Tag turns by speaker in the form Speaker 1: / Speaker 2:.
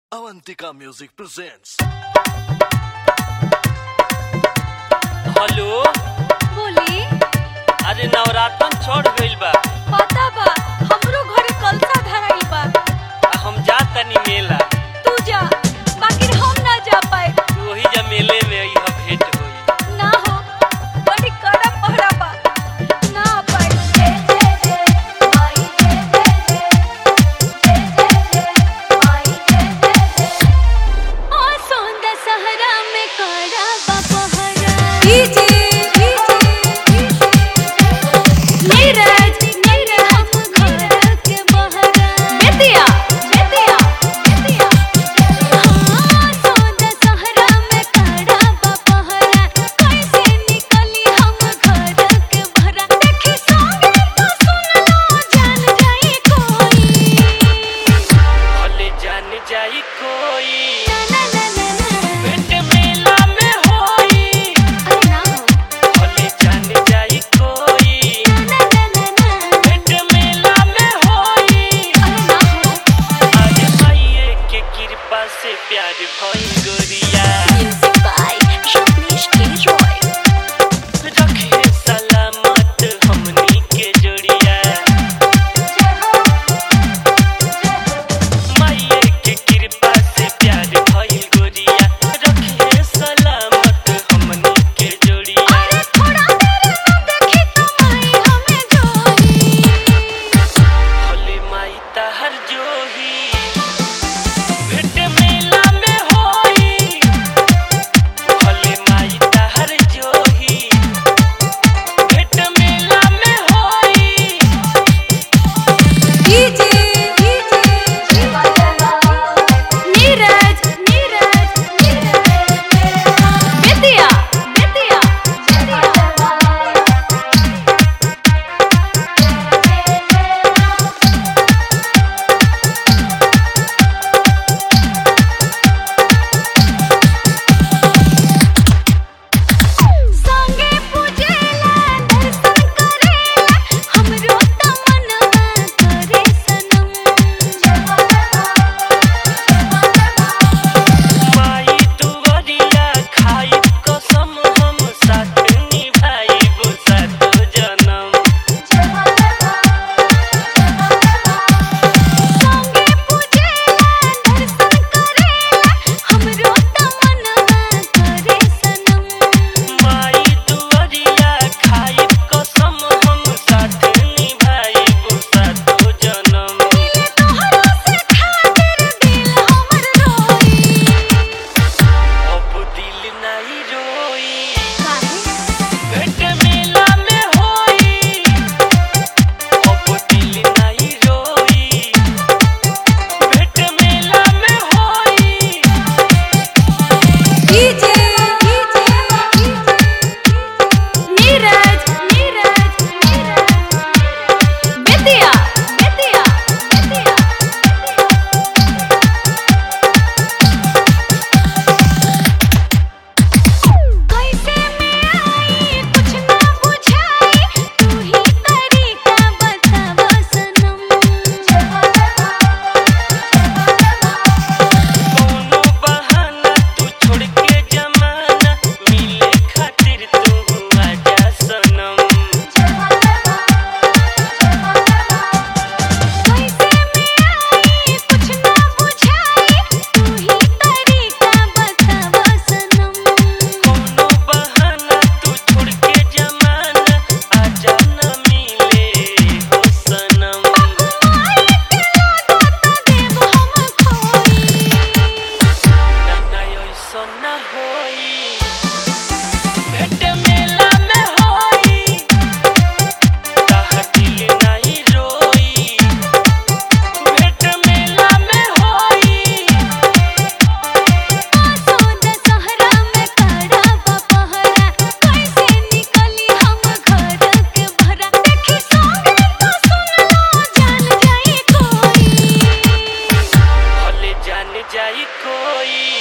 Speaker 1: Avantika Music presents.
Speaker 2: Hello
Speaker 3: बोली
Speaker 2: अरे नवरात्रन चढ़ गइल बा
Speaker 3: पता बा हमरो घरे कलसा धराइल बा
Speaker 2: आ हम जा तनी मेला
Speaker 3: तू जा बाकी हम ना जा पाए
Speaker 2: वही जा मेले में यह भेंट होई
Speaker 3: ना हो बड़ी कड़ा पहरा बा ना आ पाए जय जय जय माई जय जय जय जय जय जय माई जय जय जय ओ सोंदा सहरा में कड़ा बा पहरा डीजे नीरज नीरज हम घर के बहरा बेतिया बेतिया बेतिया हाँ सोंदा सहरा में कड़ा बा पहरा कैसे निकली हम घर के बहरा देखी संगे तो सुन लो जान जाई कोई
Speaker 2: भले जान जाई कोई
Speaker 3: ना ना ना ना
Speaker 2: भेंट मेला में होई
Speaker 3: अरे ना हो
Speaker 2: भले जान जाई कोई
Speaker 3: ना ना ना ना
Speaker 2: भेंट मेला में होई
Speaker 3: अरे ना हो
Speaker 2: आज माइये के कृपा से प्यार भई गोरिया
Speaker 3: म्यूजिक बाय रत्नेश के रॉय
Speaker 2: रखे सलामत हमनी के जोड़िया माइये के कृपा से प्यार भई गोरिया रखे सलामत हमनी के जोड़िया
Speaker 3: अरे थोड़ा देर ना देखी तो माई हमें जोई
Speaker 2: भोले माई तहर जोही भेंट मेला में होई भोले माई तहर जोही भेंट मेला में होई
Speaker 3: डीजे नीरज नीरज बेतिया बेतिया संगे पूजेला दर्शन करेला हमरो त मनवा करे सनम
Speaker 2: माई तुवरिया खाई कसम हम साथ निभाइब सातो जनम
Speaker 3: संगे पूजेला दर्शन करेला हमरो त मनवा करे सनम
Speaker 2: माई तुवरिया खाई कसम हम साथ निभाइब सातो जनम
Speaker 3: मिले तोहरा से खातिर दिल हमर रोई
Speaker 2: अब दिल नहीं रोई
Speaker 3: काहे
Speaker 2: भेंट मेला में होई अब दिल नहीं रोई भेंट मेला में होई
Speaker 3: डीजे नीरज नीरज बेतिया बेतिया बेतिया कैसे में आई कुछ ना बुझाई तू ही तरीका बतावा सनम
Speaker 2: कोनो बहाना तू छोड़ के जमाना मिले खातिर तू आजा सनम
Speaker 3: कैसे में आई कुछ ना बुझाई तू ही तरीका बतावा सनम
Speaker 2: कोनो बहाना तू छोड़ के जमाना आजा न मिले हो सनम
Speaker 3: माई के लागो त देव हम खोई
Speaker 2: ना ना ऐसन ना होई भेंट मेला में होई ताहा दिल नहीं रोई भेंट मेला में होई
Speaker 3: सोदा सहरा में कड़ा बा पहरा कैसे निकली हम घर के भरा देखी संगे तो सुन लो जान जाई कोई
Speaker 2: भले जान जाई कोई